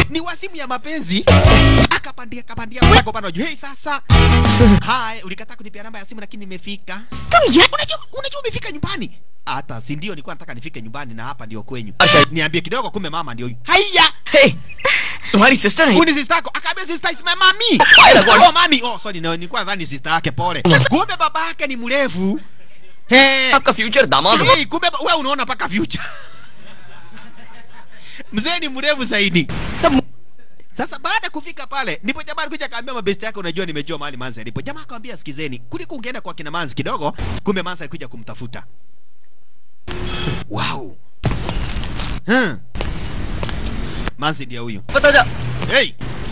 ni wasimu ya mapenzi akapandia kapandia mlango bana hey sasa hai ulikataa kunipia namba ya simu lakini nimefika unajua unajua umefika nyumbani hata si ndio nilikuwa nataka nifike nyumbani na hapa ndio kwenyu niambie kidogo kumbe mama ndio huyu haya हे तुम्हारी सिस्टर है Huyu ni sister yako akaambia sister is my mami Pale kwa- oh mami oh sorry no, nilikuwa nadhani sister yake pole kumbe baba yake ni mrefu hey आपका future दामाद होगा hey kumbe ba- wewe unaona paka future mzee ni mrefu zaidi सब Sasa baada ya kufika pale, ndipo jamaa alikuja akaambia mabesti yake, unajua nimejua mahali Manzi alipo. Jamaa akamwambia sikizeni, kuliko ungeenda kwa kina Manzi kidogo, kumbe Manzi alikuja kumtafuta. Wow. Hmm. Manzi ndiye huyu. पता जा Hey,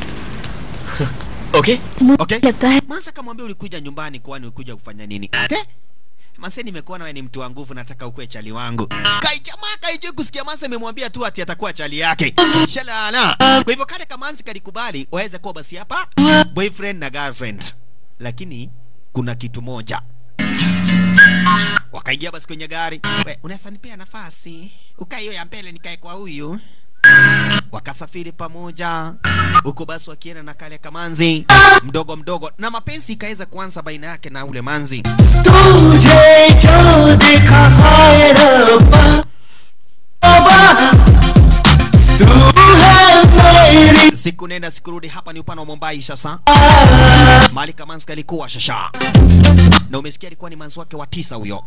okay okay. लगता है Manzi akamwambia ulikuja nyumbani kwani ulikuja kufanya nini? Te? Manzi nimekuona wewe ni mtu wa nguvu nataka ukue chali wangu. Kai jamaa kaijui kusikia Manzi amemwambia tu ati atakuwa chali yake. Shalala. Kwa hivyo kale kama Manzi kalikubali waweze kuwa basi hapa boyfriend na girlfriend. Lakini kuna kitu moja. Wakaingia basi kwenye gari. We, unaweza nipea nafasi? Ukae hiyo ya mbele nikae kwa huyu. Wakasafiri pamoja huko basi wakienda na kale kamanzi mdogo mdogo, na mapenzi ikaweza kuanza baina yake na ule manzi. तुझे जो देखा हाय रब्बा रब्बा, तू है मेरी Siku nenda siku rudi, hapa ni upande wa Mumbai sasa. Mali Kamanzi alikuwa shasha, na umesikia alikuwa ni manzi wake wa tisa huyo.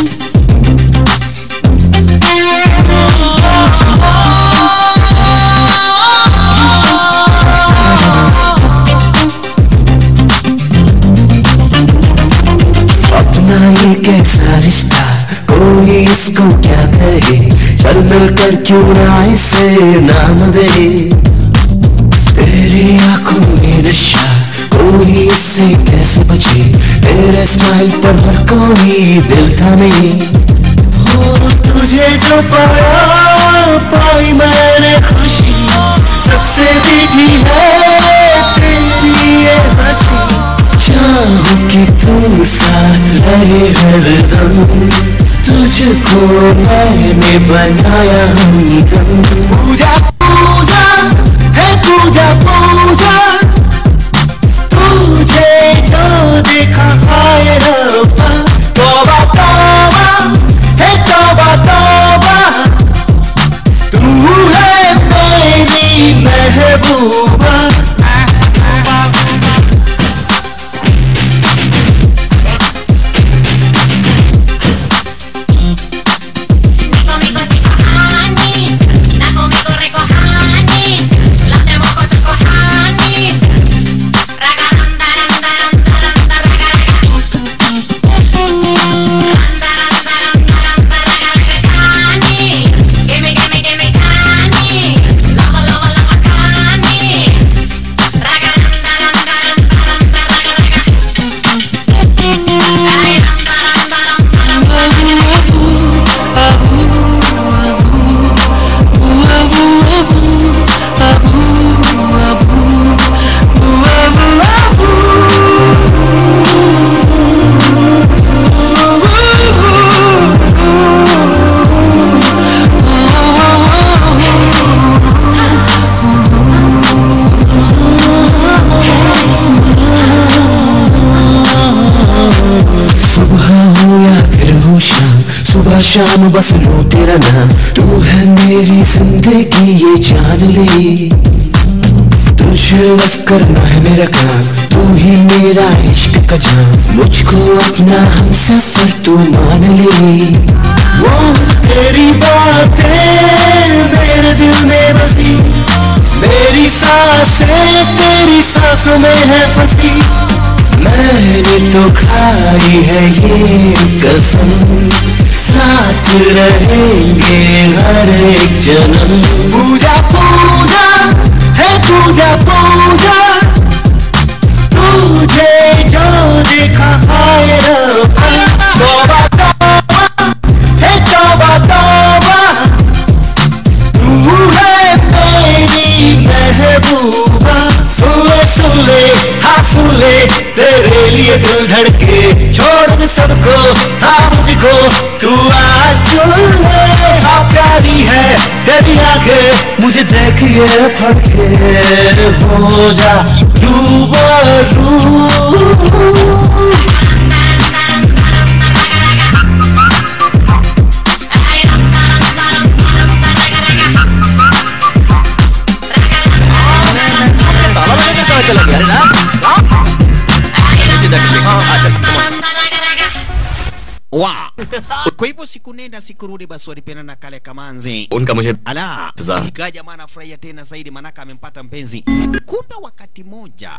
अपना ये कैसा रिश्ता कोई इसको क्या कहे चल मिलकर क्यों ना इसे नाम दे तेरी आंखों में नशा कोई इससे कैसे बचे तेरे स्माइल पर हर कोई दिल थामे हो तुझे जो पाया पाई मैंने खुशी सबसे मीठी है तेरी ये हंसी चाहूं कि तू साथ रहे हरदम तुझको मैंने बनाया हमदम पूजा पूजा है पूजा पूजा तुझे जो देखा हाय रब्बा तौबा तौबा है तौबा तौबा तू है मेरी महबूबा Nico, mico, tico, honey. Naco, mico, rico, honey. Lame, moco, choco, honey. Raga, randa, randa, randa, randa, raga, raga. Randa, randa, randa, randa, raga, raga, honey. Gimme, gimme, gimme, honey. Lava, lava, lava, honey. Raga, randa, randa, randa, randa, raga, raga. Ay, randa, randa, randa, randa, raga, raga. सुबह हो या फिर हो शाम सुबह शाम बस लो तेरा नाम तू है मेरी जिंदगी ये जान ले तुझे बस करना है मेरा काम तू ही मेरा इश्क का जाम मुझको अपना हम सफर तू मान ले वो तेरी बातें मेरे दिल में बसी मेरी सांसें तेरी सांसों में है फंसी मैंने तो खाई है ये कसम साथ रहेंगे हर एक जन्म पूजा पूजा है पूजा पूजा तुझे जो देखा हाय रब्बा तौबा तौबा है तौबा तौबा तू है मेरी महबूबा सुले सुले हाँ सुले तेरे लिए दिल धड़के छोड़ दे सबको हाँ मुझको तू आज चुन ले हाँ प्यारी रही है तेरी आंखें मुझे देखिए फड़के हो जा रूबरू ताला बजा के कहाँ चला गया अरे राम राम नीचे देख ले। हाँ, आ चल, come on. wa kwa hivyo siku nenda siku rudi basi walipenda na kale kamanzi उनका मुझे ala Tazama. ikawa jamaa anafurahia tena zaidi manaka amempata mpenzi kumbe wakati moja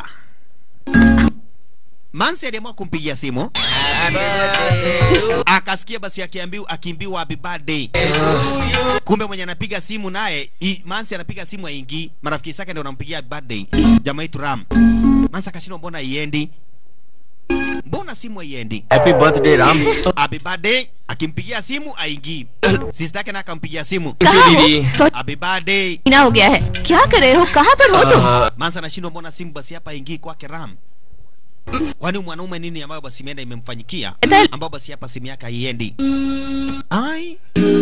mansi aliamua kumpigia simu akasikia basi akiambiwa akiambiwa happy birthday kumbe mwenye anapiga simu naye i- mansi anapiga simu aingii marafiki zake ndio wanampigia happy birthday jamaa itu ram mansi akashindwa mbona iendi mbona simu haiendi happy birthday Ram happy birthday akimpigia simu aingii sister yake na akampigia simu कहाँ हो दीदी happy birthday महीना हो गया है क्या कर रहे हो कहाँ पर हो तुम आ, Mansa anashindwa mbona simu basi hapa ingii kwake Ram. Kwani mwanaume nini ambayo basi imeenda imemfanyikia Ethel. ambayo basi hapa simu yake haiendi. Ai.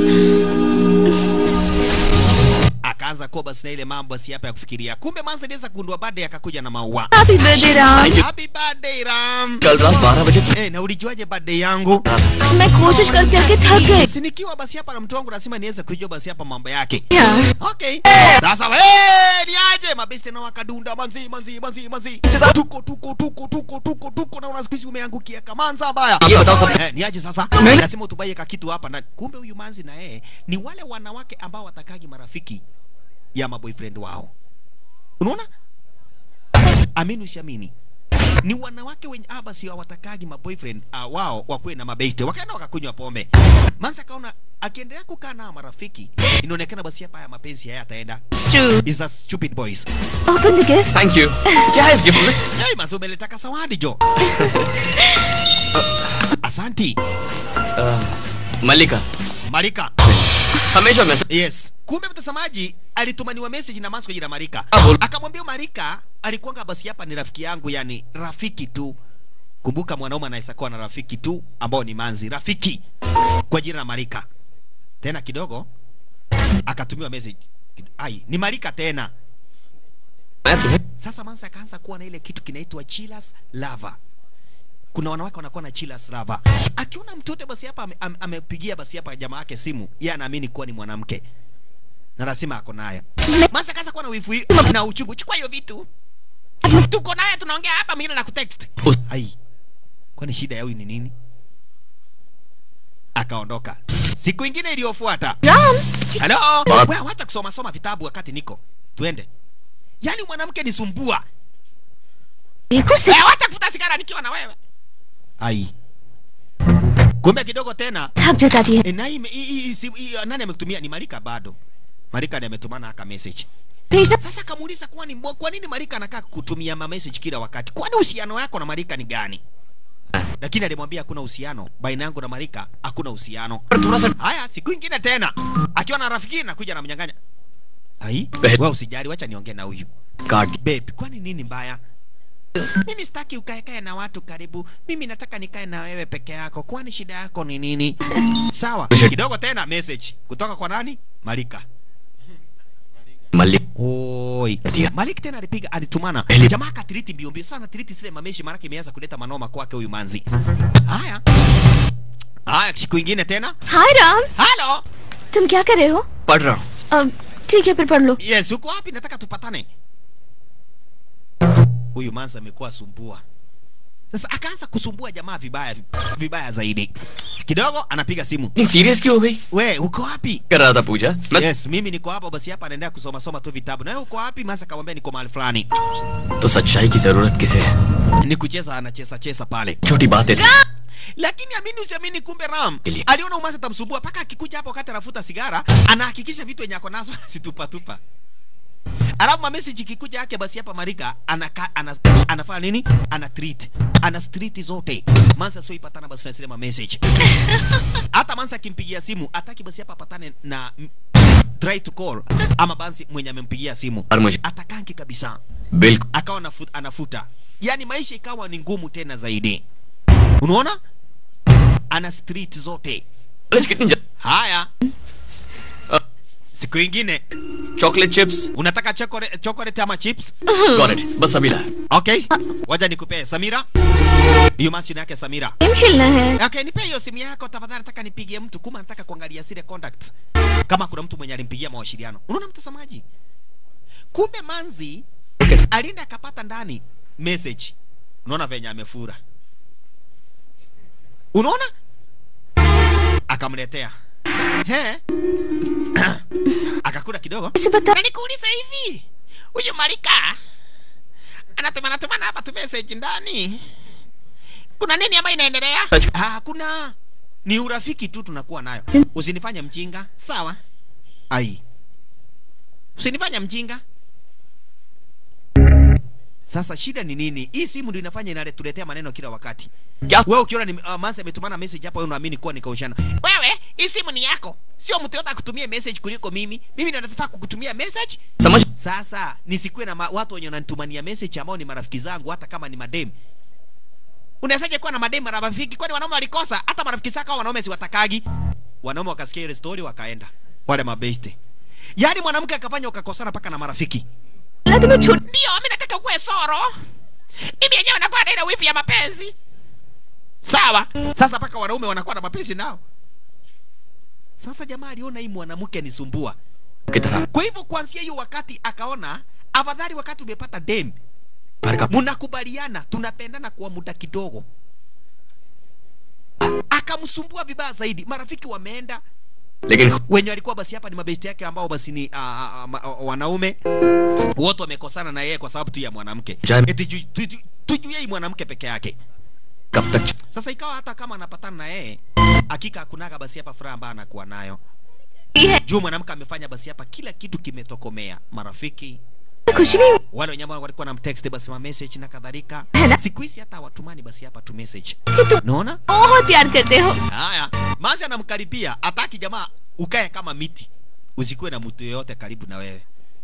Akaanza kuwa basi na ile mambo basi hapa ya kufikiria. Kumbe Mansa aliweza kugundua baadaye akakuja na maua. Happy birthday Ram Happy birthday Ram. कल रात बारह बजे Eh, na ulijuaje birthday yangu? मैं कोशिश कर करके थक गई Si nikiwa basi hapa na mtu wangu lazima niweze kujua basi hapa mambo yake. यार Okay. Sasa we ni aje mabeste na wakadunda manzi manzi manzi manzi. Tuko tuko tuko tuko tuko tuko na unasikizi umeangukia kamanza mbaya. ये बताओ सब Eh, ni aje sasa? Lazima utubaie ka kitu hapa ndani. Kumbe huyu manzi na yeye ni wale wanawake ambao watakagi marafiki ya maboyfriend wao. Unaona? Amini usiamini. Ni wanawake wenye ah, basi hawatakagi maboyfriend uh, wao wakuwe na mabete. Wakaenda wakakunywa pombe. Manzi akaona akiendelea kukaa na marafiki inaonekana basi hapa ya mapenzi hayataenda. It's true. Is a stupid boys. Open the gift. Thank you क्या है इस गिफ्ट में Hey, mazo umeleta kasawadi jo. Asanti. Mallika Marika. हमेशा message Yes. Kumbe mtazamaji alitumaniwa message na Manso kwa jina Marika. Ah, bol- Akamwambia Marika alikuwanga basi hapa ni rafiki yangu yani rafiki tu. Kumbuka mwanaume anaweza kuwa na rafiki tu ambao ni manzi, rafiki kwa jina la Marika. Tena kidogo akatumiwa message. Ai, ni Marika tena. मैं तुम्हें Sasa Mansa akaanza kuwa na ile kitu kinaitwa chillers lava. Kuna wanawake wanakuwa na chillers lava. Akiona mtoto basi hapa ame- ame- amepigia basi hapa jamaa yake simu, yeye anaamini kuwa ni mwanamke. Na lazima ako nayo. Mansa akaanza kuwa na wifu hii na uchungu. Chukua hiyo vitu. Tuko naye tunaongea hapa mimi na kutext. उस Ai. Kwani shida ya huyu ni nini? Akaondoka. Siku ingine iliyofuata. Ram, Hello. What? Wewe hata kusoma soma vitabu wakati niko. Tuende. Yaani mwanamke ni sumbua. देखो से Eh, wacha kuvuta sigara nikiwa na wewe. Ai. Kumbe kidogo tena थक जताती है e, na hii hii- hii simu- hii nani amekutumia ni Marika bado. Marika ndiye ametumana aka message. भेजना Sasa akamuuliza kwa nini kwa nini Marika anakaa kutumia ma message kila wakati? Kwani uhusiano wako na Marika ni gani? Lakini alimwambia hakuna uhusiano baina yangu na Marika, hakuna uhusiano. पर थोड़ा सा Haya, siku ingine tena akiwa na rafiki na kuja na mnyang'anya. Ai, Babe. wewe usijali, wacha niongee na huyu. Card Babe, kwani nini mbaya? Mimi sitaki ukae kae na watu karibu. Mimi nataka nikae na wewe peke yako. Kwani shida yako ni nini? Sawa. Kidogo tena message kutoka kwa nani? Malika. Mallik Oi. Ndio. Malik tena alipiga alitumana. Eli- Jamaa akatiriti mbio mbio sana tiriti zile mameshi maana imeanza kuleta manoma kwake huyu manzi. Haya. Haya siku ingine tena. हाय Ram Halo. तुम क्या कर रहे हो पढ़ रहा हूँ अब ठीक है फिर पढ़ लो Yes, uko wapi? Nataka tupatane. Huyu manzi amekuwa sumbua. Sasa akaanza kusumbua jamaa vibaya vibaya zaidi. Kidogo anapiga simu. इतनी सीरियस क्यों हो गई We, uko wapi? कर रहा था पूजा मैं Yes, mimi niko hapa basi hapa naendelea kusoma soma tu vitabu. Na wewe uko wapi? Manzi akamwambia niko mahali fulani. तो सच्चाई की जरूरत किसे है Ni kucheza anacheza cheza pale. छोटी बातें थी lakini amini usiamini kumbe ram Ili- aliona umasa tamsumbua mpaka akikuja hapo wakati anafuta sigara anahakikisha vitu yenye ako nazo situpatupa alafu mamessage ikikuja yake basi hapa marika anaka, ana, anafanya nini ana treat ana street zote mansa sio ipatana basi na zile mamessage hata mansa akimpigia simu ataki basi hapa apatane na m- try to call ama basi mwenye amempigia simu और मुझे atakanki kabisa बिल्कुल akawa anafu- anafuta yaani maisha ikawa ni ngumu tena zaidi unaona ana street zote college कितनी जल्द haya siku ingine chocolate chips unataka chocolate, chocolate ama chips got it बस अभी ला okay waja nikupee samira hiyo masi yake samira game खेलना है okay nipe hiyo simu yako tafadhali nataka nipigie mtu kuma nataka kuangalia zile contact kama kuna mtu mwenye alimpigia mawasiliano unaona mtazamaji kumbe manzi alienda akapata ndani message unaona venye amefura unaona akamletea he akakula kidogo इसे बता na nikuuliza hivi huyu marika anatumana tumana hapa tu message ndani kuna nini ambayo inaendelea ah, hakuna ni urafiki tu tunakuwa nayo usinifanye mjinga sawa ai usinifanye mjinga sasa shida ni nini hii simu ndio inafanya inaletuletea maneno kila wakati क्या wewe ukiona ni uh, Mansi ametumana message hapa wewe unaamini kuwa nikaushana wewe hii simu ni yako sio mtu yote akutumie message kuliko mimi mimi ndio nataka kukutumia message समझ sasa nisikuwe na ma- watu wenye wananitumania message ambao ni marafiki zangu hata kama ni madem unawezaje kuwa na madem marafiki kwani wanaume walikosa hata marafiki zako hao wanaume siwatakagi wanaume wakasikia ile story wakaenda wale mabeste yaani mwanamke akafanya ukakosana mpaka na marafiki ना तुम्हें छोड़ ndio mimi nataka ukuwe soro mimi yenyewe nakuwa na ile wifi ya mapenzi sawa sasa mpaka wanaume wanakuwa na mapenzi nao sasa jamaa aliona hii mwanamke nisumbua की तरह kwa hivyo kuanzia hiyo wakati akaona afadhali wakati umepata dem घर का mnakubaliana tunapendana kwa muda kidogo akamsumbua vibaya zaidi marafiki wameenda लेकिन wenye walikuwa basi hapa ni mabesti yake ambao basi ni a, a, a, a, wanaume wote wamekosana na yeye kwa sababu tu ya mwanamke Jam- eti ju- tu- tu- tujue hii mwanamke peke yake कब तक sasa ikawa hata kama anapatana na yeye hakika hakunaga basi hapa furaha ambayo anakuwa nayo है juu mwanamke amefanya basi hapa kila kitu kimetokomea marafiki खुशी नहीं हुई wale wenye ambao walikuwa na mtext basi ma message na kadhalika है ना siku hizi hata watumani basi hapa tu message कि तुम naona बहुत प्यार करते हो haya mazi anamkaribia ataki jamaa ukae kama miti usikuwe na mtu yeyote karibu na wewe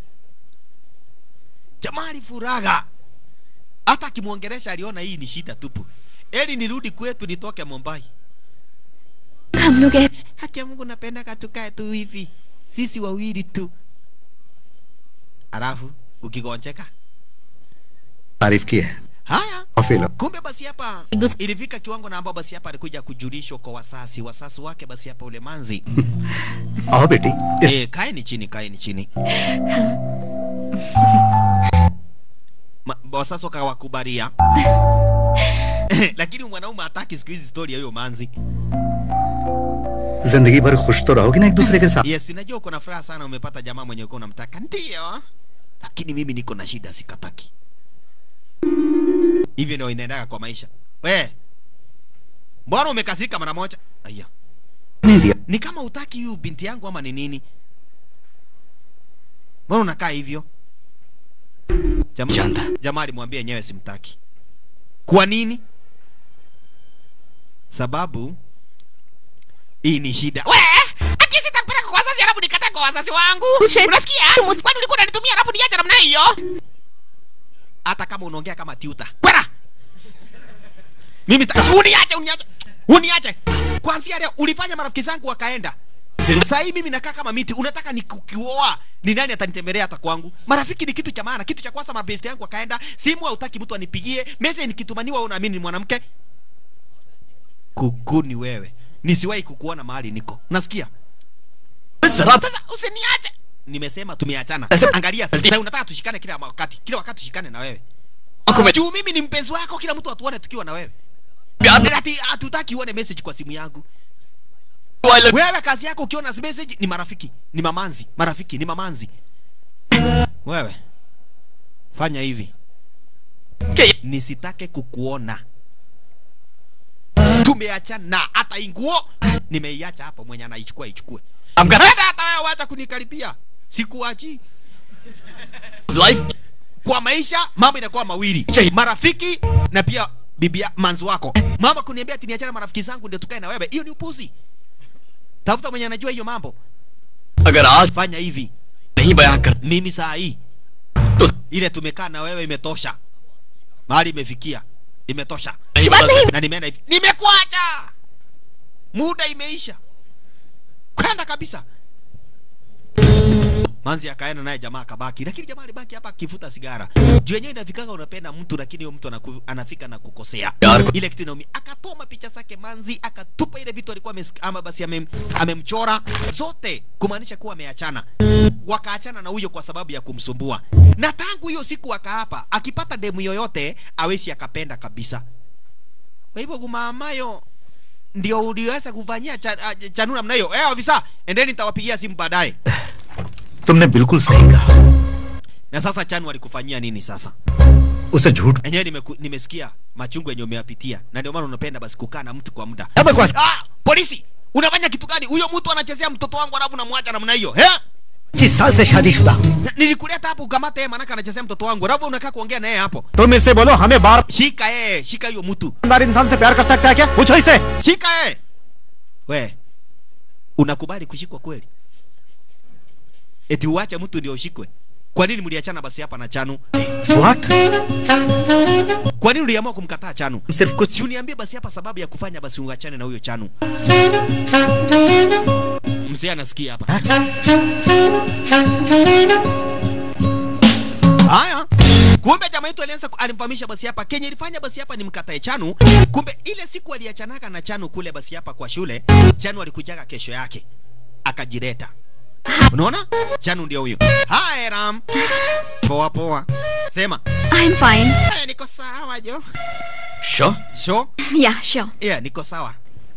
jamaa alifuraga hata akimwongelesha aliona hii ni shida tupu eli nirudi kwetu nitoke Mumbai हम लोग ऐ- haki ya Mungu napenda katukae tu hivi sisi wawili tu alafu ukigonjeka तारीफ की है haya और fail kumbe basi hapa एक दूसरे ilifika kiwango na ambao basi hapa alikuja kujulishwa kwa wasasi wasasi wake basi hapa ule manzi आओ बेटी इस eh kaeni chini kaeni chini Ma- wasasi wakawakubalia lakini mwanaume hataki siku hizi story ya hiyo manzi जिंदगी भर खुश तो रहोगे ना एक दूसरे के साथ yes najua uko na furaha sana umepata jamaa mwenye uko unamtaka ndio lakini mimi niko na shida sikataki hivyo ndio inaendaga kwa maisha we mbona umekasirika mara moja aya नहीं दिया ni kama utaki huyu binti yangu ama ni nini mbona unakaa hivyo Jama- Janda. jamaa alimwambia yenyewe simtaki kwa nini sababu hii ni shida we aki sitakupeleka kwa wazazi alafu nikataa kwa wazazi wangu Kuche- unasikia kwani ulikuwa unanitumia alafu niacha namna hiyo hata kama unaongea kama tiuta kwera mimi sita- uniache uniache uniache kwanzia leo ulifanya marafiki zangu wakaenda sasa hii mimi nakaa kama miti unataka nikukioa ni nani atanitembelea hata kwangu marafiki ni kitu cha maana kitu cha kwanza mabesti yangu wakaenda simu hautaki mtu anipigie message nikitumaniwa wewe unaamini ni mwanamke kuku ni wewe nisiwahi kukuona mahali niko nasikia जरा sasa usiniache nimesema tumeachana Sasa- angalia sasa unataka tushikane kila wakati kila wakati tushikane na wewe आंखों में juu mimi ni mpenzi wako kila mtu atuone tukiwa na wewe प्यार ati hatutaki uone message kwa simu yangu I love wewe kazi yako ukiona message ni marafiki ni mamanzi marafiki ni mamanzi wewe fanya hivi के nisitake kukuona tumeachana hata hii nguo nimeiacha hapo mwenye anaichukua ichukue I'm gonna hata hata wewe wacha kunikaribia sikuachi life kwa maisha mambo inakuwa mawili Chai. marafiki na pia bibia manzi wako mama kuniambia ati niachane na marafiki zangu ndio tukae na wewe hiyo ni upuzi tafuta mwenye anajua hiyo mambo अगर आज fanya hivi नहीं बयां कर mimi saa hii तो ile tumekaa na wewe imetosha mahali imefikia imetosha नहीं बदल सकते na nimeenda hivi nimekuacha muda imeisha kwenda kabisa manzi akaenda naye jamaa akabaki lakini jamaa alibaki hapa akivuta sigara juu yenyewe inafikanga unapenda mtu lakini huyo mtu anaku, anafika na kukosea Yaar ko- ile kitu inaumia akatoma picha zake manzi akatupa ile vitu alikuwa ames, ama basi amem, amemchora zote kumaanisha kuwa ameachana wakaachana na huyo kwa sababu ya kumsumbua na tangu hiyo siku akaapa akipata demu yoyote awezi akapenda kabisa kwa hivyo gumamayo ndio uliweza kufanyia cha, ah, chanu namna hiyo eh ofisa endeni nitawapigia simu baadaye तुमने बिल्कुल सही कहा na sasa chanu alikufanyia nini sasa उसे झूठ enyewe nimeku- nimesikia machungu yenye umeyapitia na ndio maana unapenda basi kukaa na mtu kwa muda Hapa kwa- ah, polisi unafanya kitu gani huyo mtu anachezea mtoto wangu alafu namwacha namna hiyo eh? पच्चीस साल से शादीशुदा हूँ Na- nilikuleta hapo ukamate yeye manaka anachezea mtoto wangu alafu unakaa kuongea na yeye hapo तुम इससे बोलो हमें बार shika yeye shika hiyo mtu बार इंसान से प्यार कर सकता है क्या पूछो इसे shika yeye we unakubali kushikwa kweli eti uache mtu ndio ushikwe kwa nini mliachana basi hapa na chanu what kwa nini uliamua kumkataa chanu सिर्फ कुछ si uniambie basi hapa sababu ya kufanya basi uachane na huyo chanu mzee anasikia hapa haya kumbe jamaa yetu alianza ku- alimfahamisha basi hapa kenye ilifanya basi hapa ni mkatae chanu kumbe ile siku aliachanaka na chanu kule basi hapa kwa shule chanu alikujaga kesho yake akajireta unaona chanu ndio huyo haya ram poa poa sema I am fine "Eh, niko sawa jo Sure? sure या sure yeah niko sawa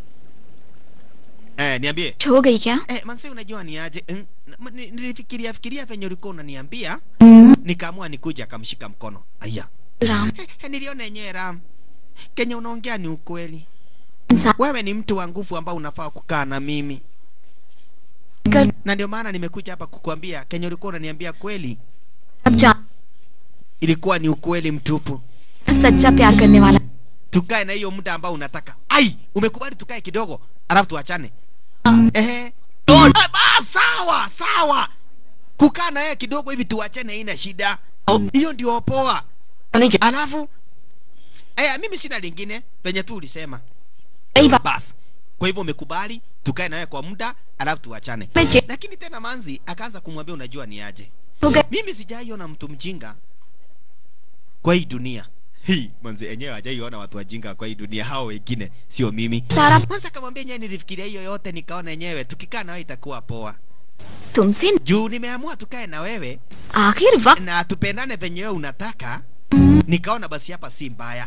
eh niambie हो गई क्या eh manse unajua ni aje Mm, na- ni- nilifikiria fikiria venye ulikuwa unaniambia nikaamua nikuja akamshika mkono aya Ram eh, eh, niliona yenyewe ram kenye unaongea ni ukweli इंसान wewe ni mtu wa nguvu ambao unafaa kukaa na mimi कर na ndio maana nimekuja hapa kukuambia kenye ulikuwa unaniambia kweli अब जान ilikuwa ni ukweli mtupu सच्चा प्यार करने वाला tukae na hiyo muda ambao unataka ai umekubali tukae kidogo alafu tuachane ehe Ah, ba, sawa sawa kukaa na yeye kidogo hivi tuachane ina shida hiyo ndio poa नहीं क्या alafu eh, mimi sina lingine penye tu ulisema सही बात basi kwa hivyo umekubali tukae na wewe kwa muda alafu tuachane मैं जे lakini tena manzi akaanza kumwambia unajua ni aje हो गए mimi sijaiona mtu mjinga kwa hii dunia hii manzi enyewe hajaiona watu wajinga kwa hii dunia hao wengine sio mimi सारा kwanza akamwambia nyewe nilifikiria hiyo yote nikaona yenyewe tukikaa na wewe itakuwa poa तुमसे juu nimeamua tukae na wewe आखिर वक्त na tupendane venye wewe unataka nikaona basi hapa si mbaya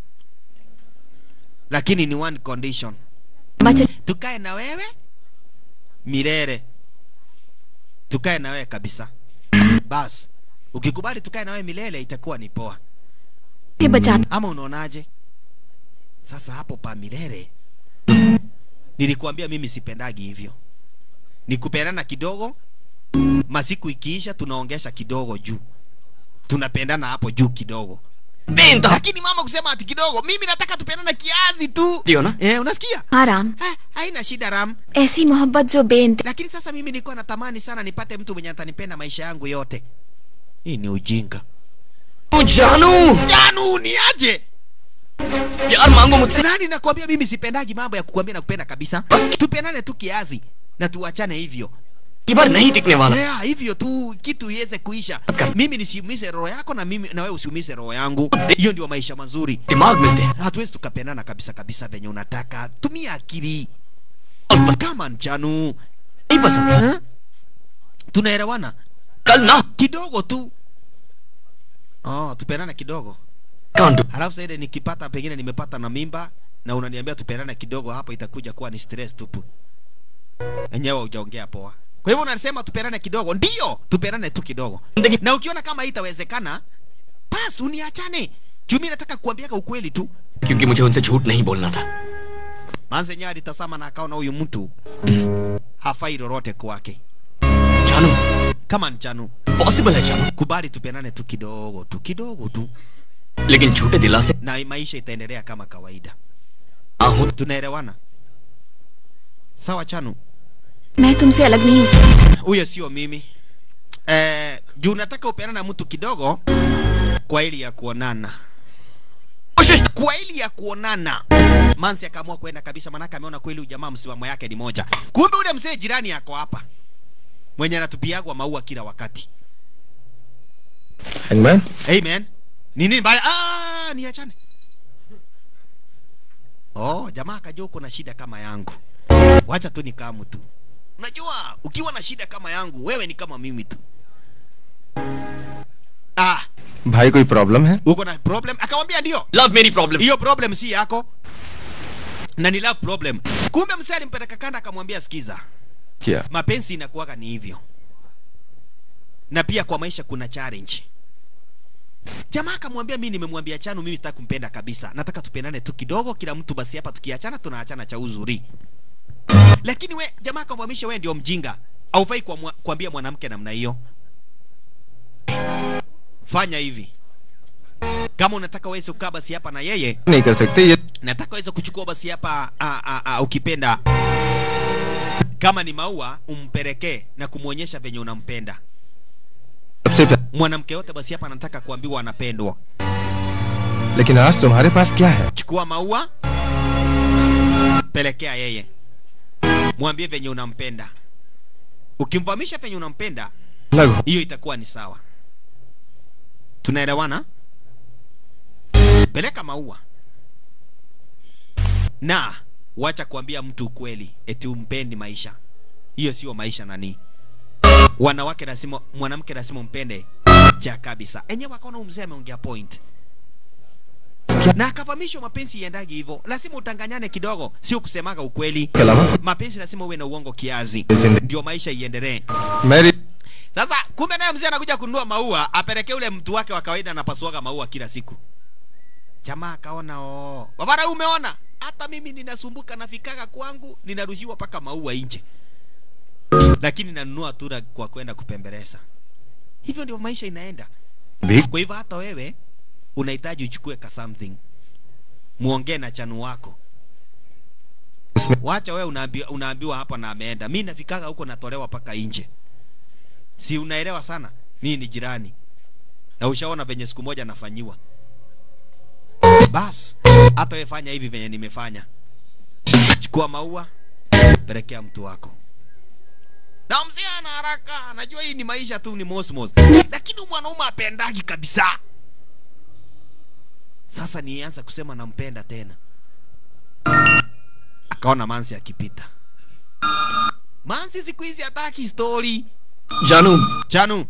lakini ni one condition बचे tukae na wewe milele tukae na wewe kabisa bas ukikubali tukae na wewe milele itakuwa ni poa के बचा ama unaonaje sasa hapo pa milele nilikuambia mimi sipendagi hivyo ni kupendana kidogo masiku ikiisha tunaongesha kidogo juu tunapendana hapo juu kidogo बेइंतहा lakini mama kusema ati kidogo mimi nataka tupendana kiazi tu दियो ना eh, unasikia हाँ Ram ha, haina shida ram ऐसी मोहब्बत जो बेइंत lakini sasa mimi nilikuwa natamani sana nipate mtu mwenye atanipenda maisha yangu yote hii ni ujinga जानू janu ni aje प्यार मांगो मुझसे nani nakwambia mimi sipendagi mambo ya kukwambia na kupenda kabisa tupendane tu kiazi na tuachane hivyo ये बार नहीं टिकने वाला yeah, hivyo tu kitu iweze kuisha Kar- mimi nisiumize roho yako na mimi na wewe usiumize roho yangu hiyo ndio maisha mazuri दिमाग मिलते हैं hatuwezi tukapendana kabisa kabisa venye unataka tumia akili और बस kama njanu नहीं पसंद eh? tunaelewana कल ना kidogo tu oh, tupendane kidogo कांड डू halafu sasa ile nikipata pengine nimepata na mimba na unaniambia tupendane kidogo hapo itakuja kuwa ni stress tupu enyewe hujaongea poa kwa hivyo unasema tupendane kidogo ndio tupendane tu kidogo जिंदगी na ukiona kama haitawezekana basi uniachane juu mimi nataka kuambiaka ukweli tu क्योंकि मुझे उनसे झूठ नहीं बोलना था manze enyewe alitazama na akaona huyu mtu hafai lolote kwake जानू kama njanu possible है जानू kubali tupendane tu kidogo tu kidogo tu लेकिन झूठे दिलासे na maisha itaendelea kama kawaida ना हो tunaelewana sawa chanu मैं तुमसे अलग नहीं हो सकती huyo sio mimi eh, juu nataka upeana na mtu kidogo kwa ili ya kuonana कोशिश kwa ili ya kuonana mansi akaamua kwenda kabisa manake ameona kweli huyu jamaa msimamo yake ni moja kumbe ule mzee jirani yako hapa mwenye anatupiagwa maua kila wakati Hangman? amen nini mbaya ah niachane oh jamaa akajua uko na shida kama yangu wacha tu nikamu tu unajua ukiwa na shida kama yangu wewe ni kama mimi tu ah भाई कोई प्रॉब्लम है uko na problem akamwambia ndio love मेरी problem hiyo problem si yako na ni love problem kumbe msee alimpeleka kanda akamwambia sikiza क्या mapenzi inakuwaga ni hivyo na pia kwa maisha kuna challenge jamaa akamwambia mi nimemwambia chanu mimi sitaki kumpenda kabisa nataka tupendane tu kidogo kila mtu basi hapa tukiachana tunaachana cha uzuri lakini we jamaa akamwamisha we ndio mjinga aufai kuamua- kuambia mwanamke namna hiyo fanya hivi kama unataka weze kukaa basi hapa na yeye नहीं कर सकते ये nataka weze kuchukua basi hapa a, a, a, ukipenda kama ni maua umpelekee na kumwonyesha venye unampenda सबसे प्यार mwanamke yote basi hapa anataka kuambiwa anapendwa लेकिन आज तुम्हारे पास क्या है chukua maua pelekea yeye mwambie venye unampenda ukimfahamisha venye unampenda अलग हो hiyo itakuwa ni sawa tunaelewana peleka maua na wacha kuambia mtu ukweli eti umpendi maisha hiyo sio maisha nani wanawake lazima mwanamke lazima umpende cha kabisa enyewe akaona umzee ameongea point na akafahamishwa mapenzi iendagi hivyo lazima utanganyane kidogo sio kusemaga ukweli के अलावा mapenzi lazima uwe na uongo kiazi जिंदगी ndio maisha iendelee मेरी sasa kumbe naye mzee anakuja kununua maua apelekee ule mtu wake wa kawaida anapasuaga maua kila siku jamaa akaona oo babara umeona hata mimi ninasumbuka nafikaga kwangu ninarushiwa mpaka maua nje lakini nanunua tu na- kwa kwenda kupembeleza hivyo ndio maisha inaenda भी kwa hivyo hata wewe unahitaji uchukue ka something muongee na chanu wako उसमें wacha wewe unaambiwa, unaambiwa hapa na ameenda mi nafikaga huko natolewa paka nje si unaelewa sana mii ni jirani na ushaona venye siku moja nafanyiwa bas hata wewe fanya hivi venye nimefanya chukua maua pelekea mtu wako na mzee ana haraka najua hii ni maisha tu ni mosmos lakini huyu mwanaume apendagi kabisa sasa nianza kusema nampenda tena akaona mansi akipita mansi siku hizi hataki stori जानू chanu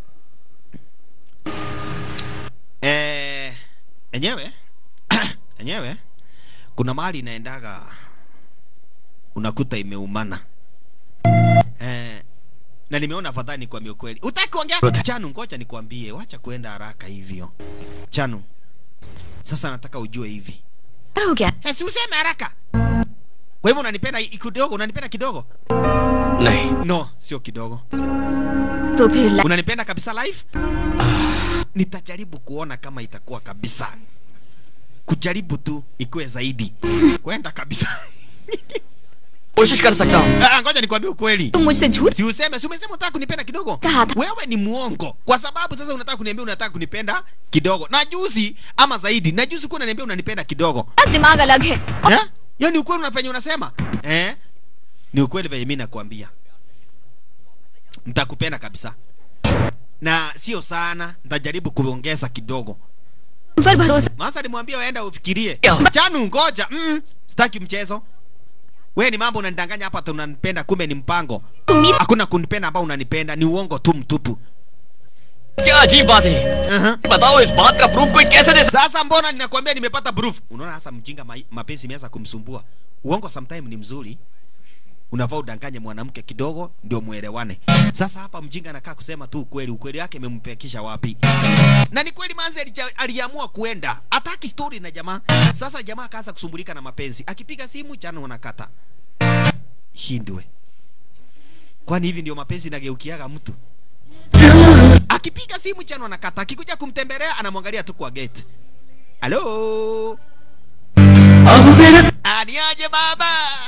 eh, enyewe enyewe kuna mahali inaendaga unakuta imeumana eh, na nimeona afadhali nikwambie ukweli utaki kuongea chanu ngoja nikwambie wacha kuenda haraka hivyo chanu sasa nataka ujue hivi क्या हो गया Eh, si useme haraka kwa hivyo unanipenda i- kidogo unanipenda kidogo नहीं no sio kidogo तो फिर ला- unanipenda kabisa live nitajaribu kuona kama itakuwa kabisa kujaribu tu ikuwe zaidi kwenda kabisa कोशिश कर सकता हूँ Ah, ngoja nikwambie ukweli तुम मुझसे झूठ si useme si umesema unataka kunipenda kidogo Kaka. wewe ni muongo kwa sababu sasa unataka kuniambia unataka kunipenda kidogo na juzi ama zaidi na juzi kuwa unaniambia unanipenda kidogo दिमाग अलग है Eh? hiyo ni ukweli unafanya unasema eh? ni ukweli venye mi nakwambia nitakupenda kabisa na sio sana nitajaribu kuongeza kidogo तुम पर भरोसा masa nimwambia waenda ufikirie Yeah. chanu ngoja mm, sitaki mchezo we ni mambo unanidanganya hapa ati unanipenda kumbe ni mpango उम्मीद hakuna kunipenda ambao unanipenda ni uongo tu mtupu क्या अजीब बात है uh-huh. बताओ इस बात का प्रूफ कोई कैसे दे सकता sasa mbona ninakwambia nimepata proof unaona sasa mjinga ma mapenzi imeanza kumsumbua uongo sometime ni mzuri unafaa udanganye mwanamke kidogo ndio muelewane sasa hapa mjinga anakaa kusema tu ukweli ukweli wake imempekisha wapi na ni kweli manzi alija- aliamua kuenda hataki story na jamaa sasa jamaa akaanza kusumbulika na mapenzi akipiga simu jana unakata shindwe kwani hivi ndio mapenzi inageukiaga mtu akipiga simu jana anakata akikuja kumtembelea anamwangalia tu kwa gate halo अब मेरे aniaje baba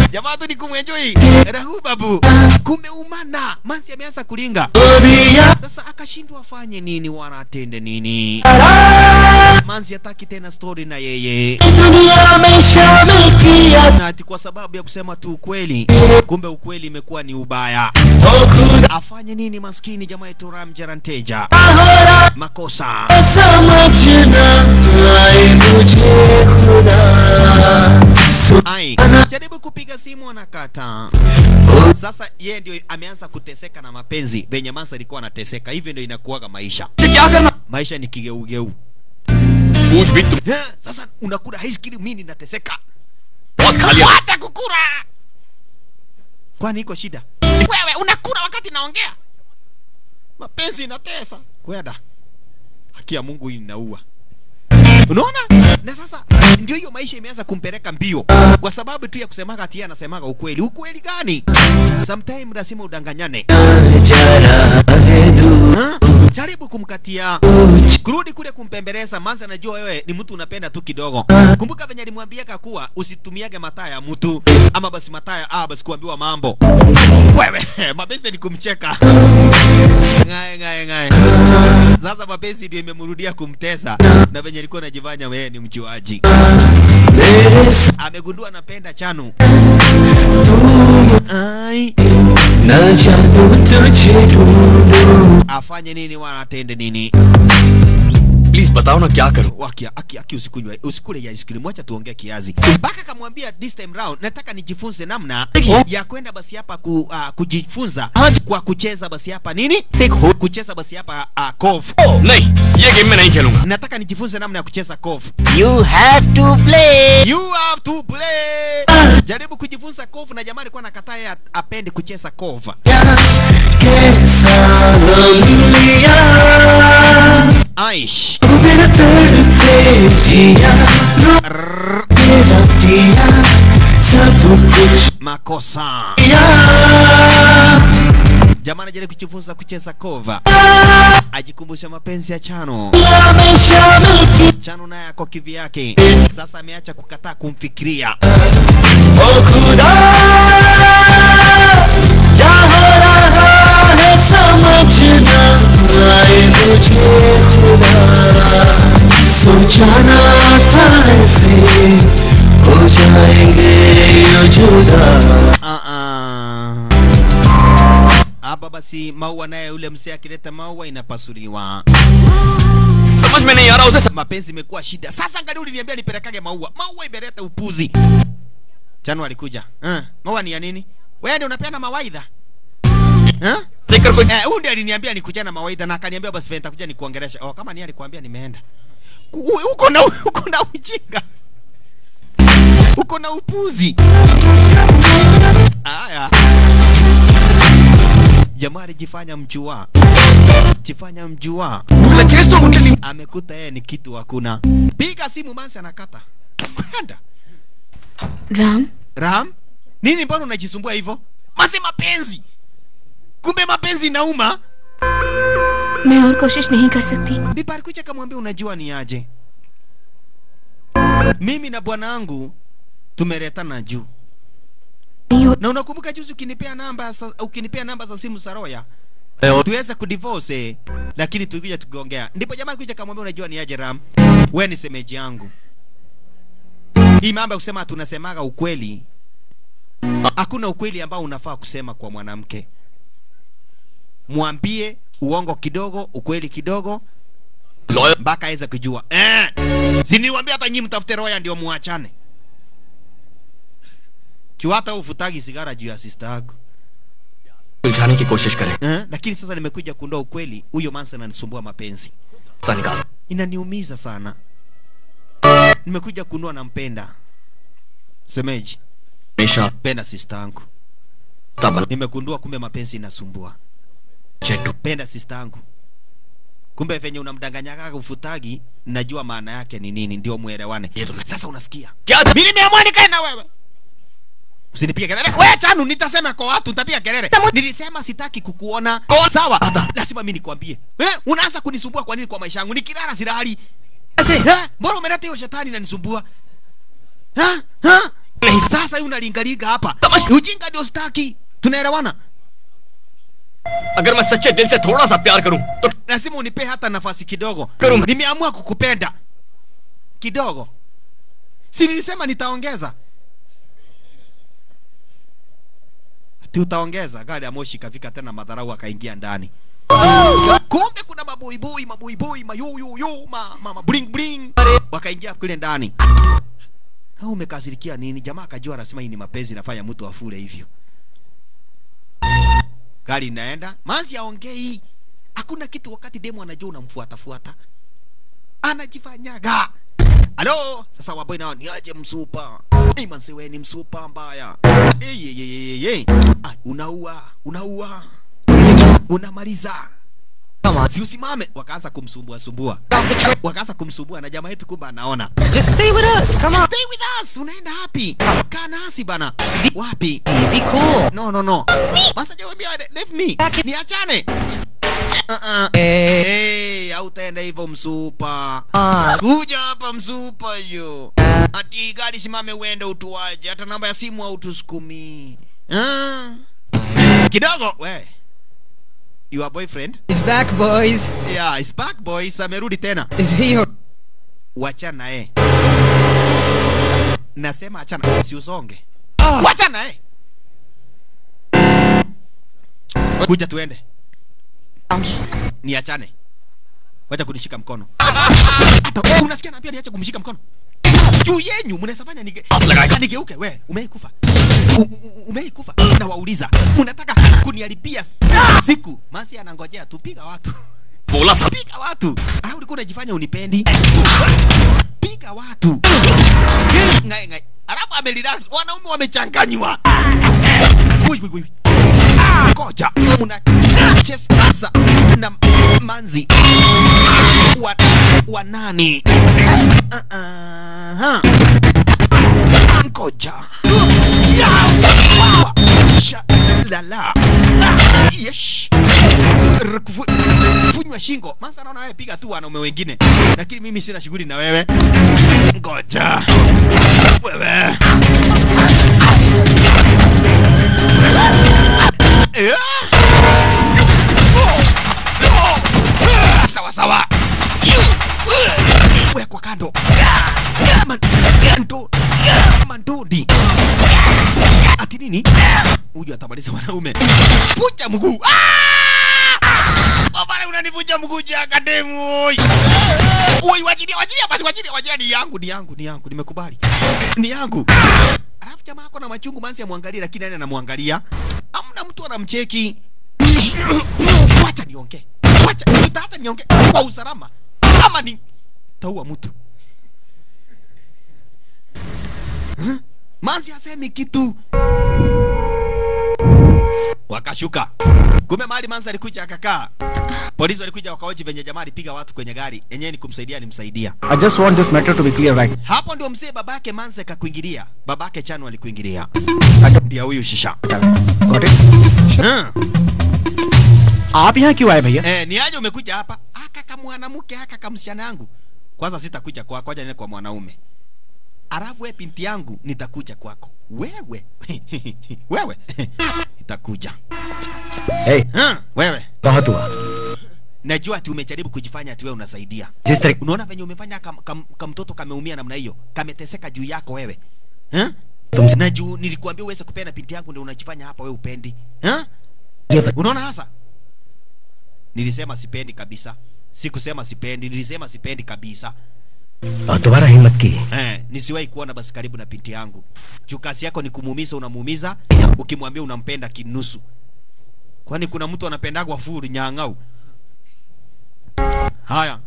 jamaa tu ni kumwenjoi rahu babu kumeumana mansi ameanza kulinga sasa akashindwa afanye nini wala atende nini manzi hataki tena story na yeye दुनिया में शामिल किया na ati kwa sababu ya kusema tu ukweli kumbe ukweli imekuwa ni ubaya ओ खुदा afanye nini maskini jamaa yetu ramjaranteja हो रहा makosa समझना आए मुझे खुदा ai jaribu kupiga simu anakata sasa yeye ndio ameanza kuteseka na mapenzi venye mansa alikuwa anateseka hivyo ndio inakuwaga maisha मुझे क्या करना maisha ni kigeugeu पूछ भी तुम Eh, sasa unakula ice cream mimi ninateseka बहुत खा लिया hata kukura kwani iko shida wewe unakula wakati naongea mapenzi inatesa kweda haki ya mungu hii inaua unaona na sasa ndio hiyo maisha imeanza kumpeleka mbio kwa sababu tu ya kusemaga ati yeye anasemaga ukweli ukweli gani sometime lazima udanganyane जा रहा है दूर Ha? jaribu kumkatia kurudi kule kumpembeleza manza anajua wewe ni mtu unapenda tu kidogo kumbuka venye alimwambiaka kuwa usitumiage mataa ya mtu ama basi mataa ya ah, basi kuambiwa mambo wewe mapenzi ni kumcheka ngae ngae ngae sasa mapenzi ndio imemrudia kumtesa na venye alikuwa anajifanya wewe ni mjuaji मेरे amegundua anapenda chanu ai न जानू तुझे ढूंढूं afanye nini wala atende nini please बताओ ना क्या करूं Waki, aki, aki usikunywe usikule ya ice cream, wacha tuongee kiazi. Mpaka kamwambia this time round nataka nijifunze namna ya kwenda basi hapa ku, uh, kujifunza kwa kucheza basi hapa nini? Kucheza basi hapa uh, golf. नहीं ये गेम मैं नहीं खेलूंगा Nataka nijifunze namna ya kucheza golf. You have to play. You have to play. Jaribu kujifunza golf na jamani kwa nakataa yeye apende kucheza golf. कैसा गम लिया Aish. बिन तड़पे जिया रो तेरा दिया सब कुछ Makosa. किया Jamani jaribu kujifunza kucheza kova. Ajikumbushe mapenzi ya Chano. दुनिया में शामिल की Chano naye ako kivyake. Sasa ameacha kukataa kumfikiria. ओ खुदा क्या हो रहा है समझना आए मुझे खुदा सोचा ना था ऐसे हो जाएंगे ये जुदा Ah, ah. Hapa basi maua naye ule mzee akileta maua inapasuliwa. समझ में नहीं आ रहा उसे Mapenzi imekuwa shida. Sasa angalia uliniambia nipelekage maua. Maua imeleta upuzi. Chano alikuja. Eh, maua ni ya nini? Wewe ndio unapeana mawaidha? Eh? देखकर कोई Eh, huyu ndiye aliniambia nikuja na mawaidha na akaniambia basi vile nitakuja nikuongelesha. Oh, kama ni alikwambia nimeenda. Ku- Uko na uko na ujinga. Uko na upuzi. Haya. Jamaa alijifanya mjua. Jifanya mjua. Amekuta yeye ni kitu hakuna. Piga simu mansi anakata. Kwenda. Ram Ram, nini mbona unajisumbua hivyo? Mase mapenzi. Kumbe mapenzi inauma. मैं और कोशिश नहीं कर सकती Bibi alikuja akamwambia unajua ni aje? Mimi na bwana wangu tumeletana juu. नहीं हो Na unakumbuka juzi ukinipea namba sa, ukinipea namba za simu za Roya और tuweze kudivorce eh, lakini tukija tukiongea. Ndipo jamaa alikuja akamwambia unajua ni aje Ram? We ni semeji yangu. Hii mambo ya kusema tunasemaga ukweli. Hakuna ukweli ambao unafaa kusema kwa mwanamke. Mwambie uongo kidogo, ukweli kidogo, lawyer mpaka aweze kujua eh, siniwambia hata nyinyi mtafute roya ndio muachane juu hata ufutagi sigara juu ya sister yako उलझाने की कोशिश करें eh? lakini sasa nimekuja kuondoa ukweli huyo mansa ananisumbua mapenzi सा निकाल inaniumiza sana nimekuja kunua nampenda semeji हमेशा penda sister yangu बना nimegundua kumbe mapenzi inasumbua चेटू penda sister yangu kumbe venye unamdanganyaga ufutagi najua maana yake ni nini ndio muelewane ये तुमने sasa unasikia क्या था mimi nimeamua nikae na wewe usinipige kelele wewe chanu nitasema kwa watu nitapiga kelele nilisema sitaki kukuona Kwa- sawa Hata. lazima mimi nikwambie eh unaanza kunisumbua kwa nini kwa maisha yangu nikilala silali eh mbona umeleta hiyo shetani inanisumbua ha ha Sasa hii unalingalinga hapa. Ujinga ndio staki. Tunaelewana? अगर मैं सच्चे दिल से थोड़ा सा प्यार करूं तो Lazima unipe hata nafasi kidogo. Karum. Nimeamua kukupenda kidogo. Si nilisema nitaongeza. Ati utaongeza. Gari ya moshi ikafika tena madharau akaingia ndani. Kumbe kuna maboiboi maboiboi mayuyuyu ma, ma, ma bling bling wakaingia kule ndani. Au umekasirikia nini? Jamaa akajua anasema hii ni mapenzi nafanya mtu afure hivyo. Gari inaenda, Manzi aongei. Hakuna kitu wakati demo anajua unamfuata fuata. Anajifanyaga. Halo, sasa waboi nao ni aje msupa. Eh, manzi wewe ni msupa mbaya. Eh, ye, ye, ye, ye. Ah, unaua, unaua. Unamaliza. Si usimame, wakaanza kumsumbua sumbua. Wakaanza kumsumbua na jamaa yetu kumbe anaona. Just stay with us. Come on. Stay with us. Unaenda wapi? Kaa nasi bana. Wapi? Be cool. No, no, no. Basta jawambia leave me. Niachane. Uh-uh. Hey. Hey, hautaenda hivyo msupa. Ah. Kuja hapa msupa yo. Ati gari simame uende utuaje. Hata namba ya simu hautusukumi. Ah. Kidogo we. Your boyfriend? He's back, boys. Yeah, is back boys. Amerudi tena. Is he your... Wachana eh. Nasema achana, si usonge. Wachana eh. Kuja tuende. Niachane. Wacha kunishika mkono. Hata unasikia naambia niache kumshika mkono. Juu yenyu mnaweza fanya nige nigeuke we, umeikufa. U- u- Umeikufa. Na wauliza, mnataka kuniharibia siku. Masi anangojea tupiga watu. बोला था Piga watu. Ah, ulikuwa unajifanya unipendi. Piga watu. Ngai ngai. Arabu amerelax. Wanaume wamechanganywa. Ui ui ui. Koja. Una chesa na manzi. Wa, wa nani? Uh, uh, Koja. Wa, sha, lala. Yesh. Rukufu- funywa shingo masa naona wewe piga tu wanaume wengine lakini mimi sina shughuli na wewe ngoja wewe Eh? sawa sawa wekwa kando Man- ndo- mandodi ati nini huyu atamaliza wanaume vuja mguu Baba unanivunja mguu jaka demu. oi. Oi wachilia wachilia basi wachilia wachilia ni yangu ni yangu ni yangu nimekubali. Ni yangu. Alafu jamaa ako na machungu manzi amwangalie lakini nani anamwangalia? Amna mtu anamcheki. Wacha niongee. Wacha hata niongee kwa usalama. Ama ni taua mtu. Huh? Manzi asemi kitu. Wakashuka. Kumbe mahali Manzi alikuja akakaa. Polisi walikuja wakaoji venye jamaa alipiga watu kwenye gari. Yenyewe ni kumsaidia alimsaidia. I just want this matter to be clear right. Hapo ndio mzee babake Manzi akakuingilia. Babake Chanu alikuingilia. Ndio huyu shisha. Got it? Hmm. आप यहाँ क्यों आए भैया Eh, ni aje umekuja hapa? Aka kama mwanamke aka kama msichana yangu. Kwanza sitakuja kwako, ngoja niende kwa mwanaume. Alafu wewe binti yangu nitakuja kwako. Wewe. wewe. nitakuja. hey, Hmm, wewe. बहुत हुआ Najua ati umejaribu kujifanya ati wewe unasaidia. जिस तरह Unaona venye umefanya kam, kam, kamtoto kameumia namna hiyo, kameteseka juu yako wewe. Eh? तुमसे Na juu nilikwambia uweze kupenda binti yangu ndio unajifanya hapa wewe upendi. Eh? ये बता- Unaona hasa? Nilisema sipendi kabisa. Sikusema sipendi, nilisema sipendi kabisa. और दोबारा हिम्मत की Eh, nisiwahi kuona basi karibu na binti yangu. Juu kazi yako ni kumuumiza, unamuumiza, ukimwambia unampenda kinusu. Kwani kuna mtu anapendagwa furu nyang'au? Haya.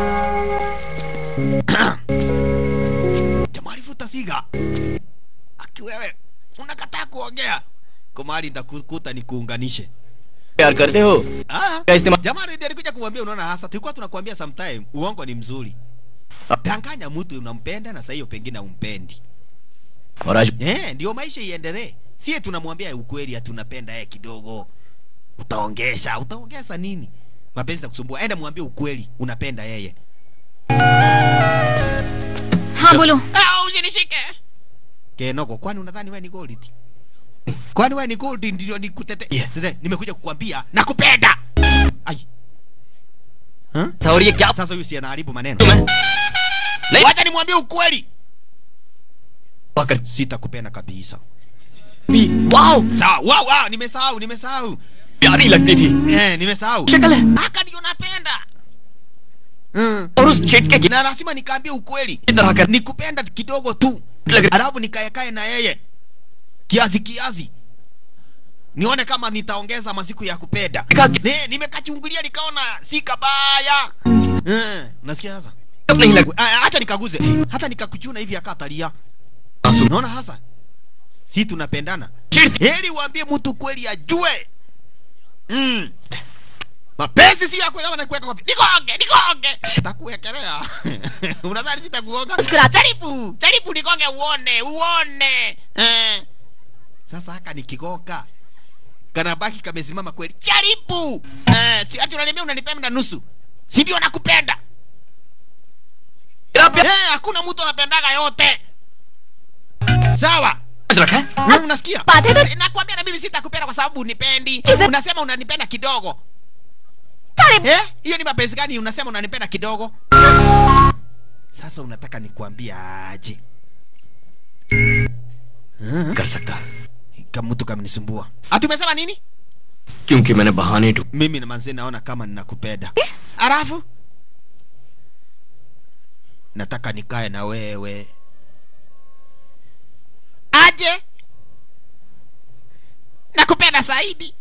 Jamaa alivuta siga. Aki wewe, unakataa kuongea. Kwa mahali nitakukuta nikuunganishe. प्यार करते हो Ah, क्या इस्तेमाल jamaa ndiye alikuja kumwambia unaona hasa tulikuwa tunakwambia sometime uongo ni mzuri. Danganya mtu unampenda na sasa hiyo pengine umpendi. और आज Eh, ndio maisha iendelee. Sie tunamwambia ukweli ati unapenda yeye kidogo. Utaongesha, utaongeza nini? Mapenzi na kusumbua. Enda mwambie ukweli, unapenda yeye. हाँ बोलो Ah, usinishike. Kenoko, kwani unadhani wewe ni gold? Kwani wewe ni gold ndio nikutete? Yeah. Tete, nimekuja kukwambia nakupenda. Ai. Huh? था और ये क्या Sasa huyu si anaharibu maneno. तुम्हें नहीं Wacha nimwambie ukweli. कर Sitakupenda kabisa. Wow Sawa, wow, wow, nimesahau, nimesahau. प्यारी लगती थी Eh, nimesahau. शक्ल है Haka ndio napenda. Mm. और उस चिटके की Na lazima nikaambie ukweli. तरह कर Nikupenda kidogo tu. लग रहा Alafu nikaekae na yeye. Kiasi kiasi. Nione kama nitaongeza masiku ya kupenda. Nika- Ne, nimekachungulia nikaona si kabaya. Eh, unasikia sasa? नहीं लग Ah, Acha nikaguze. Hata nikakuchuna hivi akatalia. आंसू Unaona hasa? Si tunapendana. चिढ़ से Heri uambie mtu kweli ajue. Mm. Mapenzi si yako kama nakuweka kwa nikonge, nikonge. Takuwekelea. Unadhani sitakuonga? Muskura- Jaribu, jaribu nikonge uone, uone. Eh. Sasa haka nikigonga. Kana baki kamesimama kweli. Jaribu. Eh, si ati unaniambia unanipenda nusu. Si ndio nakupenda? तेरा प्यार Eh, hakuna mtu anapendaga yote. Sawa. समझ रखा है Wewe unasikia? Baada ya- Si- Nakwambia na mimi sitakupenda kwa sababu unipendi. Is it- Unasema unanipenda kidogo. Sorry. Eh? Hiyo ni mapenzi gani unasema unanipenda kidogo? Sasa unataka nikuambia aje? कर सकता Kama mtu kamnisumbua. Ati umesema nini? क्योंकि मैंने बहाने ढूंढ Mimi na manzi naona kama ninakupenda. Alafu nataka nikae na wewe. Aje? Nakupenda zaidi.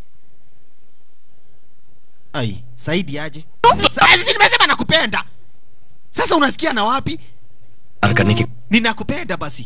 Ai, Saidi aje? Sasa nimesema nakupenda. Sasa unasikia na wapi? प्यार करने की Ninakupenda basi.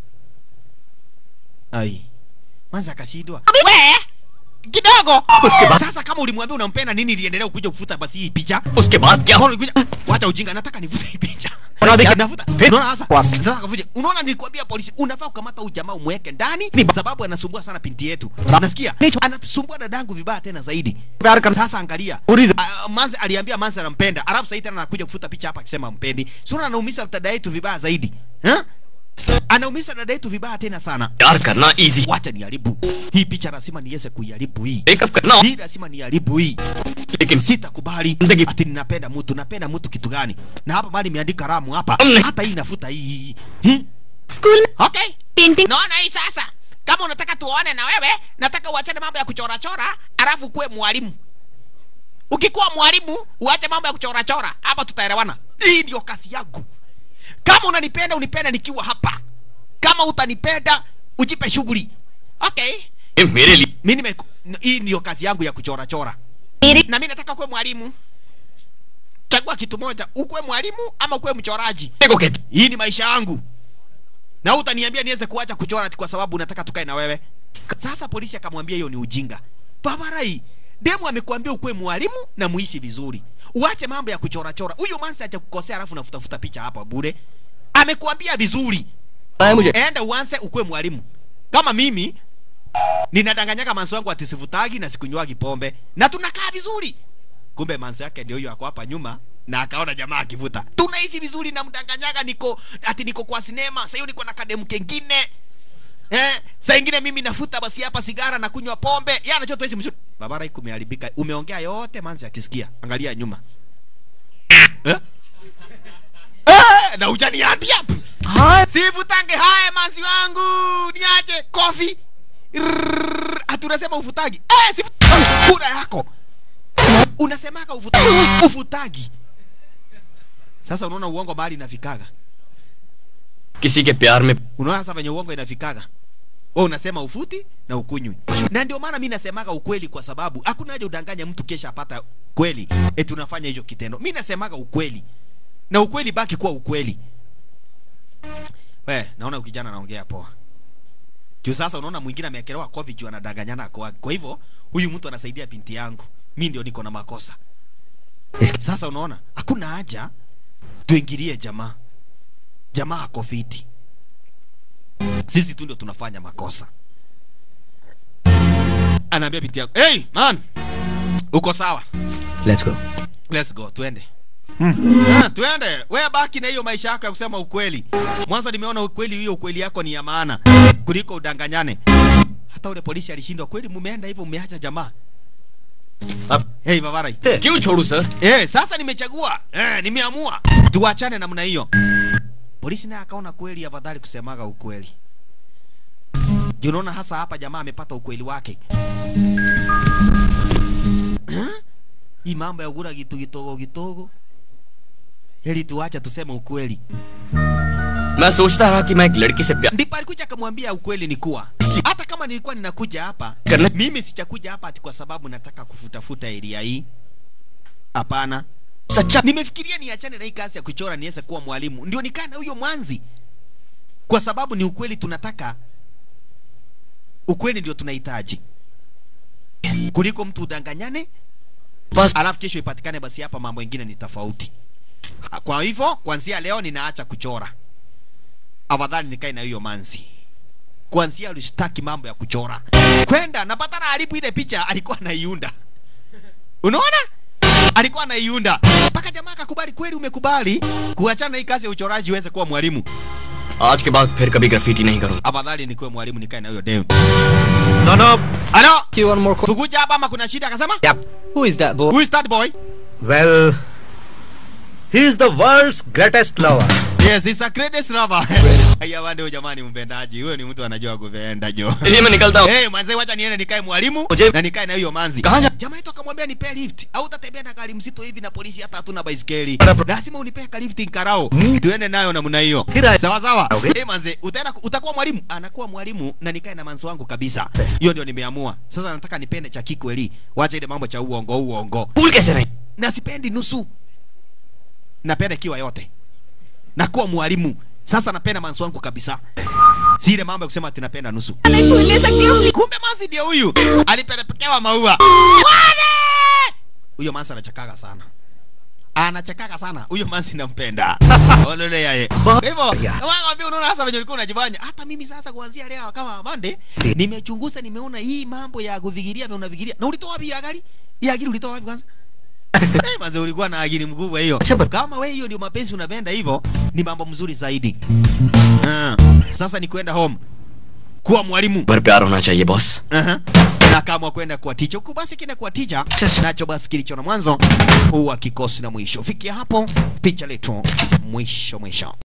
Ai. Manza akashindwa. We! Kidogo. Uske ba- Sasa kama ulimwambia unampenda nini iliendelea kuja kufuta basi hii picha? उसके बाद क्या Mbona ulikuja? Wacha ujinga, nataka nivute hii picha. Unaona Ya, dika- Nafuta. Pe- Unaona sasa? Wasi. Nataka kuvuje. Unaona nilikwambia polisi unafaa kukamata huyu jamaa umweke ndani Ni ba- sababu anasumbua sana binti yetu. Ra- Unasikia? Nicho- Anasumbua dadangu vibaya tena zaidi. प्यार कर Sasa angalia. Uliza. Uh, Manze aliambia Manze anampenda. Alafu sasa tena anakuja kufuta picha hapa akisema mpendi. Sura anaumiza dada yetu vibaya zaidi. Eh? Anaumiza dada yetu vibaya tena sana. प्यार करना easy Wacha niharibu. Hii picha lazima niweze kuiharibu hii. Breakup करना Hii lazima niharibu hii. लेकिन Sitakubali Ndege- ati ninapenda mtu, napenda mtu kitu gani? Na hapa mali imeandika ramu hapa. Mne- Hata hii nafuta hii. Hi? School में Okay. Painting Naona hii sasa. Kama unataka tuone na wewe, nataka uachane mambo ya kuchora chora, alafu kuwe mwalimu. Ukikuwa mwalimu, uache mambo ya kuchora chora. Hapa tutaelewana. Hii ndio kazi yangu. Kama unanipenda, unipenda nikiwa hapa. Kama utanipenda, ujipe shughuli. Okay. ये मेरे लिए Mimi nime hii ndio kazi yangu ya kuchora chora. मेरे Na mimi nataka kuwe mwalimu. Chagua kitu moja, ukuwe mwalimu ama ukuwe mchoraji. को कहते Hii ni maisha yangu. Na utaniambia niweze kuacha kuchora ati kwa sababu unataka tukae na wewe. Sasa polisi akamwambia hiyo ni ujinga. Babarai, demu amekuambia ukuwe mwalimu na muishi vizuri. Uache mambo ya kuchora chora. Huyo mansi acha kukosea alafu nafutafuta picha hapa bure. Amekuambia vizuri. है मुझे Enda uanze ukuwe mwalimu. Kama mimi ninadanganyaga manso wangu ati sivutagi na sikunywagi pombe na tunakaa vizuri. Kumbe manso yake ndio huyo ako hapa nyuma na akaona jamaa akivuta. Tunaishi vizuri na mdanganyaga niko ati niko kwa sinema, sasa hiyo niko na kademu kengine. Eh, saa ingine mimi nafuta basi hapa sigara na kunywa pombe. Yeye anajua tuishi mzuri. Babara hii kumeharibika. Umeongea yote manzi akisikia. Angalia nyuma. Eh? Eh, na hujaniambia. हाँ Sivutange haya manzi wangu. Niache kofi. Rrrr, Ati unasema ufutagi. Eh, sifu kura yako. Unasemaga ufutagi. Ufutagi. Sasa unaona uongo mahali inafikaga. किसी के प्यार में Unaona sasa venye uongo inafikaga. Wewe unasema ufuti na ukunywi. Na ndio maana mimi nasemaga ukweli kwa sababu hakuna haja udanganya mtu kesha apata kweli. Eti unafanya hicho kitendo. Mimi nasemaga ukweli. Na ukweli baki kuwa ukweli. We, naona huyu kijana anaongea poa. Juu sasa unaona mwingine ameekelewa kofi juu anadanganyana kwa. Kwa hivyo huyu mtu anasaidia binti yangu. Mimi ndio niko na makosa. इसके Sasa unaona hakuna haja tuingilie jamaa. Jamaa ako fiti. Sisi tu ndio tunafanya makosa. Anaambia binti yako, "Hey man, uko sawa? Let's go Let's go, twende." Ah, twende wewe baki na hiyo maisha yako ya kusema ukweli mwanzo nimeona ukweli hiyo ukweli yako ni ya maana kuliko udanganyane hata ule polisi alishindwa kweli mumeenda hivyo mmeacha jamaa अब hey babarai क्यों छोड़ू sir eh sasa nimechagua eh nimeamua tuachane namna hiyo polisi naye akaona kweli afadhali kusemaga ukweli Juu unaona hasa hapa jamaa amepata ukweli wake Huh? hii mambo ya kula kitu kitogo kitogo heri tuache tuseme ukweli मैं सोचता रहा कि मैं एक लड़की से प्यार ndipo alikuja akamwambia ukweli ni kuwa hata kama nilikuwa ninakuja hapa करना mimi sichakuja hapa ati kwa sababu nataka kufutafuta eria hii hapana सच्चा nimefikiria niachane na hii kazi ya kuchora niweze kuwa mwalimu ndio nikaa na huyo mwanzi kwa sababu ni ukweli tunataka ukweli ndio tunahitaji kuliko mtu udanganyane बस alafu kesho ipatikane basi hapa mambo mengine ni tofauti kwa hivyo kuanzia leo ninaacha kuchora afadhali nikae na hiyo manzi kuanzia alistaki mambo ya kuchora kwenda napata na haribu ile picha alikuwa anaiunda unaona alikuwa anaiunda mpaka jamaa akakubali kweli umekubali kuachana na hii kazi ya uchoraji uweze kuwa mwalimu आज के बाद फिर कभी ग्राफिटी नहीं करूंगा afadhali nikuwe mwalimu nikae na huyo dem No, no. ano You one more question? tukuja hapa ama kuna shida akasema Yep. Who is that boy? who is that boy Well, he is the world's greatest lover. yes he's a greatest lover haya wande huyo jamani mpendaji huyo ni mtu anajua kupenda jo चलिए मैं निकलता हूँ hey manze wacha niende nikae mwalimu Uje- na nikae na hiyo manzi कहाँ जा jamaa yetu akamwambia nipe lift au utatembea na gari mzito hivi na polisi hata hatuna baisikeli Bana- lazima unipee ka lift nkarao tuende nayo namna hiyo Kira- sawa sawa Okay. hey manze utaenda utakuwa mwalimu anakuwa mwalimu na nikae na manzi wangu kabisa hiyo ndio nimeamua sasa nataka nipende cha kikweli wacha ile mambo cha uongo uongo भूल कैसे रहे na sipendi nusu napenda ikiwa yote nakuwa mwalimu sasa napenda manzi wangu kabisa si ile mambo ya kusema ati napenda nusu मैं फूल ले सकती हूँ kumbe manzi ndio huyu alipelekewa maua Wale! huyo manzi anachakaga sana anachakaga sana huyo manzi nampenda olole yaye kwa hivyo nawaambia unaona hasa venye ulikuwa unajifanya hata mimi sasa kuanzia leo kama mande nimechunguza nimeona hii mambo ya kufikiria vya unafikiria na ulitoa wapi ya gari ya akili ulitoa wapi kwanza hey, manze ulikuwa na akili mkubwa hiyo kama we hiyo ndio mapenzi unapenda hivyo ni mambo mzuri zaidi ah, sasa ni kwenda home kuwa mwalimu पर प्यार होना चाहिए boss Aha. na kama kwenda kwa ticha huku basi kina kwa ticha nacho basi kilicho na mwanzo huwa kikosi na mwisho fikia hapo picha letu mwisho mwisho